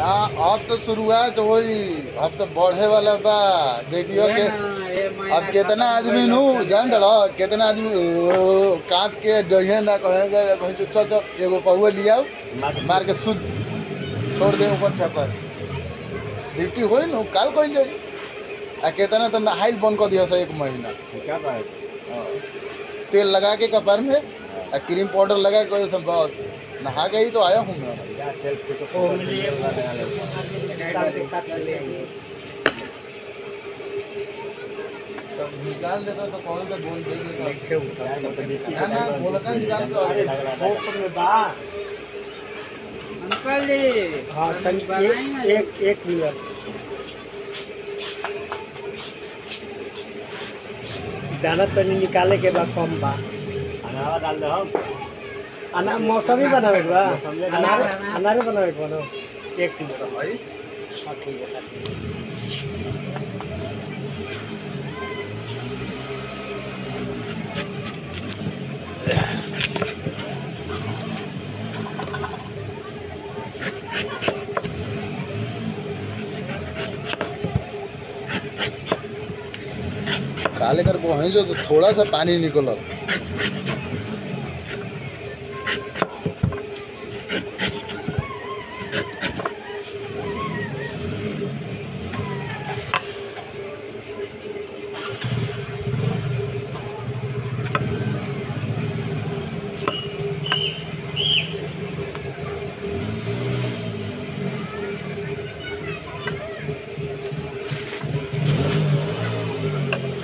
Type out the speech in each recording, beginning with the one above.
ना अब तो शुरुआत होई अब तो बढ़े वाला बा देखियो के अब कितना आदमी नु जान दड़ो कितना आदमी ओ, कांप के जइहे ना कहेगा कहे चल चल चल, एगो पहुआ लियाओ मार के सुध छोड़ दे ऊपर छपर ड्यूटी होई नु काल कोई जाई आ कितना तो नहाइल बंद कर दिया एक महीना क्या बात हाँ। तेल लगा के कपार में आ क्रीम पाउडर लगा के सब बस नहा के ही तो आया हूँ मैं क्या सेल्फ पे तो तो निकाल देता तो कौन सा बोल दे देता ना ना बोलका निकाल दो अंकल जी हाँ तनी एक एक एक मिनट दाना तनी निकाले के बाद कम बा अनावा डाल दे हम अना मौसमी बनावे के बा मौसमी अनार अनारे बनावे के बनो एक किलो तो भाई हाँ, ठीक है। काले कर को है जो तो थोड़ा सा पानी निकल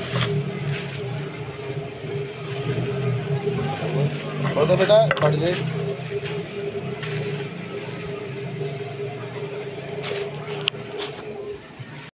हो तो बेटा बढ़ जाए